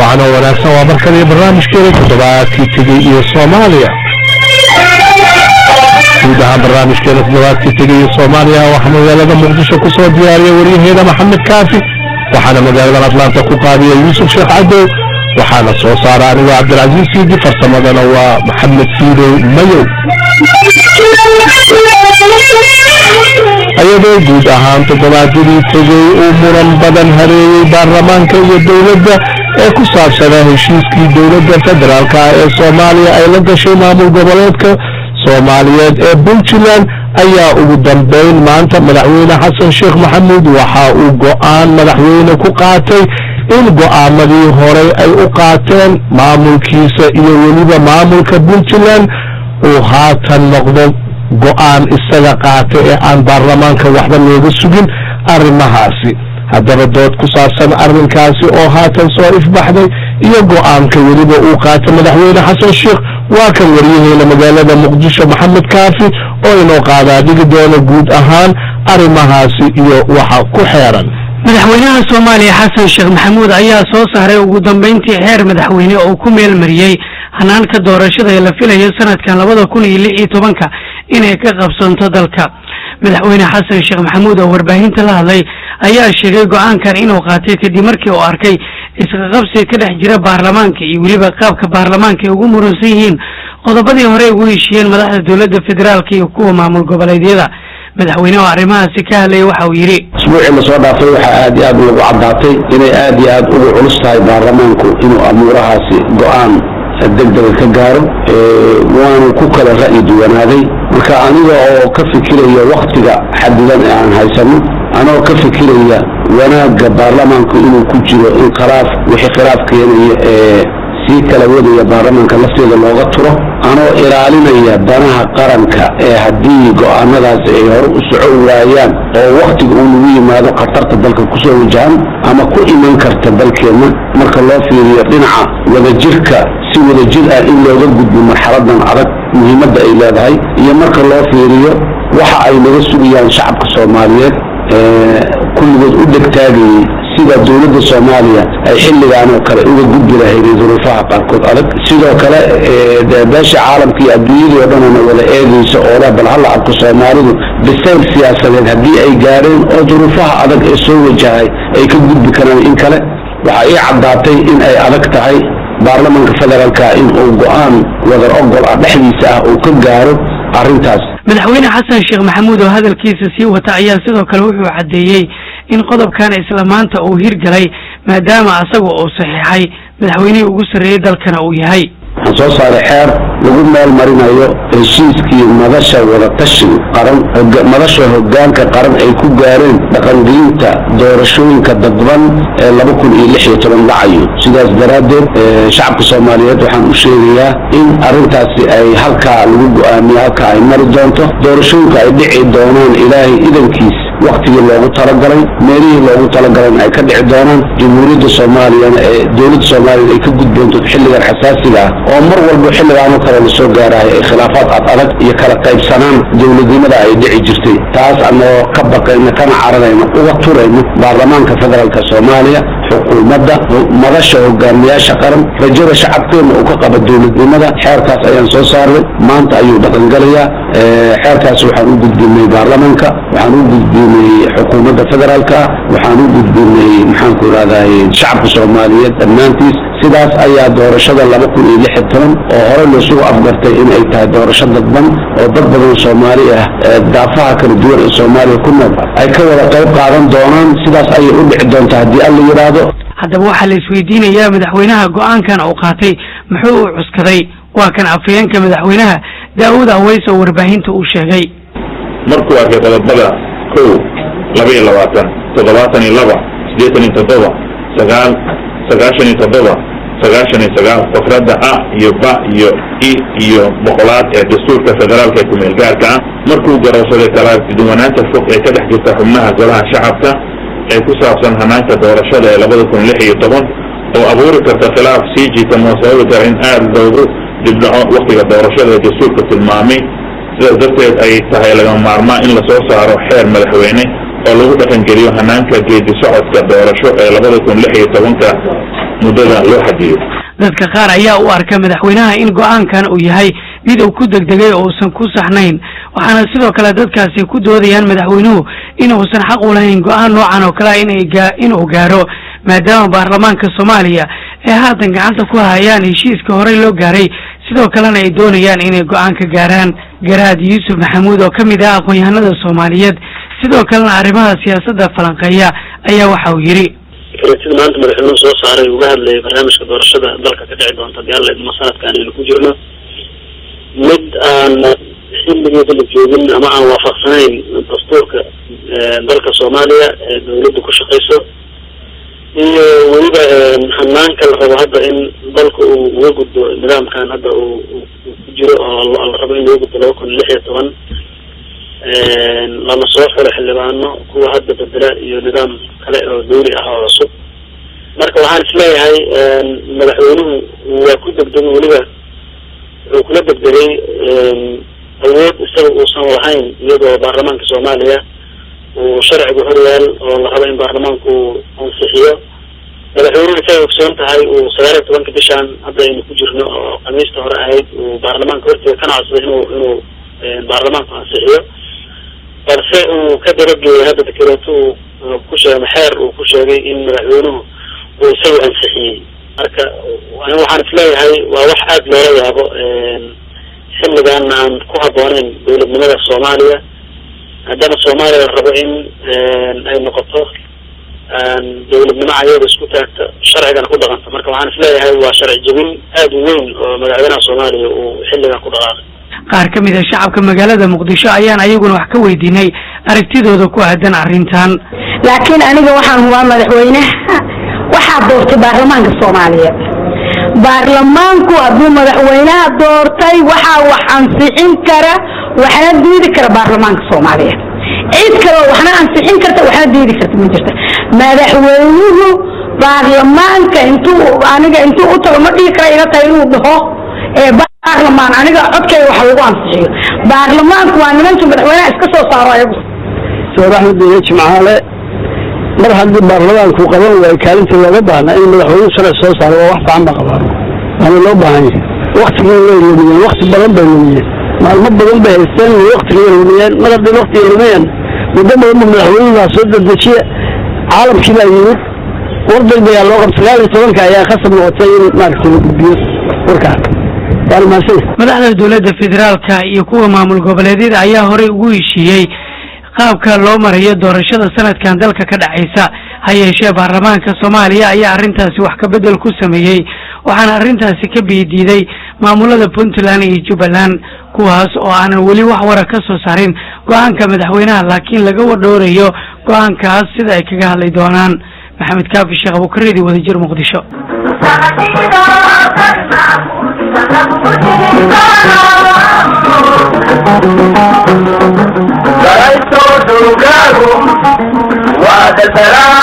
wacan oo wanaagsan waa markaliyo barnaamijkeeda toddobaadkii tegey iyo soomaaliya guud ahaan barnaamijkeeda toddobaadkii tegey iyo soomaaliya waxaa magaalada muqdisho ku soo diyaariya waryaheeda maxamed kaafi waxaana magaaladan atlaanta ku qaadiya yuusuf sheekh cadow waxaana soo saara anigoo cabdilcasiis siidi farsamadana waa maxamed siidow mayow ayadoo guud ahaan toddobaadyadii tegey uu muran badan hareeyey baarlamaanka iyo dowladda ee ku saabsanaa heshiiskii dowladda federaalk ah ee soomaaliya ay la gashay maamul goboleedka soomaaliyeed ee puntland ayaa ugu dambeyn maanta madaxweyne xasan sheekh maxamuud waxa uu go-aan madaxweyne ku qaatay in go-aamadii horey ay u qaateen maamulkiisa iyo weliba maamulka puntland uu haatan noqdo go-aan isaga qaata ee aan baarlamaanka waxba looga sugin arrimahaasi haddaba dood ku saabsan arrinkaasi oo haatan soo ifbaxday iyo go-aanka weliba uu qaata madaxweyne xasan sheekh waa kan waryaheena magaalada muqdisho maxamed kaafi oo inoo qaadaa dhigi doona guud ahaan arrimahaasi iyo waxa ku xeeran madaxweynaha soomaaliya xasan sheekh maxamuud ayaa soo saaray ugu dambeyntii xeer madaxweyne oo ku meel mariyey hanaanka doorashada ee la filayo sanadkan labada kun iyo lix iyo tobanka inay ka qabsanto dalka madaxweyne xasan sheekh maxamuud oo warbaahinta la hadlay ayaa sheegay go-aankan inuu qaatay kadib markii uu arkay isqaqabsi ka dhex jira baarlamaanka iyo weliba qaabka baarlamaanka ay ugu muransan yihiin qodobadii hore ugu heshiiyeen madaxda dowladda federaalka iyo kuwa maamul goboleedyada madaxweyne oo arrimahaasi ka hadlaya waxa uu yidhi isbuucii lasoo dhaafay waxaa aad iyo aad lagu caddaatay inay aad iyo aad ugu culus tahay baarlamaanku inuu amuurahaasi go-aan degdega ka gaaro waanu ku kala ra'yi duwanaaday marka aniga oo ka fikiraya waktiga xadidan ee aan haysano anoo ka fikiraya wanaagga baarlamaanku inuu ku jiro in khilaaf wixii khilaaf keenaya ee sii kala wadaya baarlamaanka lafteeda looga turo anoo ilaalinaya danaha qaranka ee haddii go-aanadaasi ay hore u soco waayaan oo wakhtiga uu nagu yimaado khatarta dalka kusoo wajahan ama ku iman karta dalkeenna marka loo fiiriyo dhinaca wadajirka si wadajir ah in looga gudbo marxaladan adag muhiimadda ay leedahay iyo marka loo fiiriyo waxa ay naga sugayaan shacabka soomaaliyeed kulligood u dhegtaagayey sida dowladda soomaaliya ay xilligaan oo kale uga gudbi lahayd duruufaha qaarkood adag sidoo kale beesha caalamka iyo adduunyadii oo dhanana wada eegaysa oo leh bal halla arko soomaalidu bisayl siyaasadeed haddii ay gaadheen oo duruufaha adag ee soo wajahay ay ka gudbi karaan in kale waxaa ii caddaatay in ay adag tahay baarlamanka federaalka in uu go-aan wadar ogol ah dhexdiisa ah uu ka gaaro arrintaas madaxweyne xasan sheekh maxamuud oo hadalkiisa sii wata ayaa sidoo kale wuxuu caddeeyey in qodobkan isla maanta uu hirgalay maadaama asaga uu saxiixay madaxweynihii ugu sarreeyey dalkana uu yahay waxaan soo saaray xeer lagu meel marinayo heshiiskii madasha wadatashiga qaran madasha hogaanka qaran ay ku gaareen dhaqangelinta doorashooyinka dadban ee laba kun iyo lix iyo toban dhacayo sidaas daraaddeed shacabka soomaaliyeed waxaan u sheegayaa in arrintaasi ay halkaa lagu go-aamiyo halkaa ay mari doonto doorashooyinka ay dhici doonaan ilaahay idankiis waktigii loogu talagalay meelihii loogu talagalayna ay ka dhici doonaan jamhuuriyadda soomaaliyana ee dowladda soomaaliyana ay ka gudboonto xilligan xasaasiga ah oo mar walba xilligaanoo kale la soo gaarahay ay khilaafaad ad adag iyo kala qaybsanaan dowladnimada ay dhici jirtay taas anoo ka baqayna kana caranayno uga turayno baarlamaanka federaalka soomaaliya xukuumadda madasha hogaamiyaasha qaran rajada shacabkeenna uu ka qaba dowladnimada xeerkaas ayaan soo saarnay maanta ayuu dhaqangelayaa xeerkaas waxaan u gudbinay baarlamaanka waxaan u gudbinay xukuumadda federaalka waxaan u gudbinay maxaanku irahday shacabka soomaaliyeed dhammaantiis sidaas ayaa doorashada laba kun iyo lix iyo toban oo hore loosugu afgartay in ay tahay doorasho dadban oo dad badan soomaali ah daafaha kala duwan ee soomaaliya ku nool ay ka wada qayb qaadan doonaan sidaas ayay u dhici doontaa haddii alla yidhaahdo haddaba waxaa la isweydiinayaa madaxweynaha go-aankan uu qaatay muxuu u cuskaday waa kan afhayeenka madaxweynaha daawud aweys oo warbaahinta uu sheegay markuu arkay qodobada kow laba iyo labaatan toddobaatan iyo laba siddeetan iyo toddoba sagaal sagaashan iyo toddoba sagaashan iyo sagaal fakradda a iyo ba iyo i iyo boqolaad ee dastuurka federaalka ee kumeel gaarka ah markuu garowsaday kala duwanaanta fog ee ka dhex jirta xubnaha golaha shacabka ee ku saabsan hanaanka doorashada ee labada kun lix iyo toban oo abuuri karta khilaaf sii jiita musababi kara in aada loogu dibdhaco waktiga doorashada ee dastuurka tilmaamay sidaas darteed ay tahay lagama maarmaa in lasoo saaro xeer madaxweyne oo lagu dhaqangeliyo hanaanka geedi socodka doorasho ee labada kun lix iyo tobanka muddada loo xadiyo dadka qaar ayaa u arka madaxweynaha in go-aankan uu yahay mid uu ku degdegay oo uusan ku saxnayn waxaana sidoo kale dadkaasi ku doodayaan madaxweynuhu in uusan xaq u lahayn go-aan noocan oo kale inay gaa inuu gaaro maadaama baarlamaanka soomaaliya ay haatan gacanta ku hayaan heshiiska horey loo gaaray sidoo kalena ay doonayaan inay go-aan ka gaaraan garaad yuusuf maxamuud oo ka mid ah aqoon-yahanada soomaaliyeed sidoo kalena arrimaha siyaasadda falanqeeya ayaa waxa uu yidhi sida maanta madaxweynuhu soo saaray uga hadlayay barnaamijka doorashada dalka ka dhici doonta hadii alla idmo sanadkan aynu ku jirno mid aan xilligeeda la joogin ama aan waafaqsanayn dastuurka dalka soomaaliya ee dawladda ku shaqeyso iyo weliba hanaanka la rabo hadda in dalka uu uga gudbo nidaamkan hadda uu ku jiro oo la rabo in laga gudbo laba kun lix iyo toban lana soo xiro xildhibaano kuwa hadda bedela iyo nidaam kale oo dawli ah oo cusub marka waxaan isleeyahay madaxweynuhu waa ku degdegay weliba wuxuu kula degdegay awood isaga uusan lahayn iyadoo baarlamaanka soomaaliya uu sharciga horyaal oo la rabo in baarlamaanku ansixiyo madaxweynuhu isagay ogsoon tahay uu sagaal iyo tobanka bishaan hadda aynu ku jirno oo khamiista hore ahayd uu baarlamaanka horteeda kana codsaday inuu inuu baarlamaanku ansixiyo balse uu ka dabageeyay hadda dekereeto uu ku sheegay maxeer uu ku sheegay in madaxweynuhu uu isaga ansixiyey marka waxaan isleeyahay waa wax aada loola yaabo xilligan aan ku habbooneyn dawladnimada soomaaliya haddana soomaaliya la rabo in ay noqoto dawladnimo ayada isku taagta sharcigana ku dhaqanta marka waxaan isleeyahay waa sharci jebin aada u weyn oo madaxweynaha soomaaliya uu xilligan ku dhaqaaqay qaar ka mid a shacabka magaalada muqdisho ayaan ayaguna wax ka weydiinay aragtidooda ku aadan arrintan laakiin aniga waxaan hubaa madaxweynaha waxaa doortay baarlamaanka soomaaliya baarlamaanku hadduu madaxweynaha doortay waxaa wax ansixin kara waxna diidi kara baarlamaanka soomaaliya cid kaleo waxna ansixin karta waxna diidi karta ma jirta madaxweynuhu baarlamaanka intuu aniga intuu u tago ma dhihi kara ila tahay inuu dhaho ee baarlamaan aniga codkayga wax lagu ansixiyo baarlamaanku waa nimanka madaxweynaha iska soo saaro ayagu doctor axmed diine jimcaale mar haddii baarlamaanku qaban waayo kaalinta looga baahna in madaxweynuhu sharci soo saaro waa wax fiican ba qabaan waana loo baahan yahay waktigii way lumiyeen wakti badan bay lumiyeen maalmo badan bay haysteen way waktigii lumiyeen mar haddii waktiga lumiyeen muddo badan ba madaxweynuhu soo dedejiye caalamkii baa yimid war degdegaa loo qabta sagaal iyo tobanka ayaa khasab noqotay in maaragtay la gudbiyo warkaa waana mahadsan madaxda dowladda federaalka iyo kuwa maamul goboleedyada ayaa horey ugu heshiiyey qaabka loo marayo doorashada sanadkan dalka ka dhacaysa ha yeeshee baarlamaanka soomaaliya ayaa arrintaasi wax ka bedel ku sameeyey waxaana arrintaasi ka biidiiday maamulada puntland iyo jubbaland kuwaas oo aanan weli wax wara ka soo saarin go-aanka madaxweynaha laakiin laga wadhowrayo go-aankaas sida ay kaga hadli doonaan maxamed kaafi sheekh abukareedi wadajir muqdisho Galayso dugagu waa dasaraa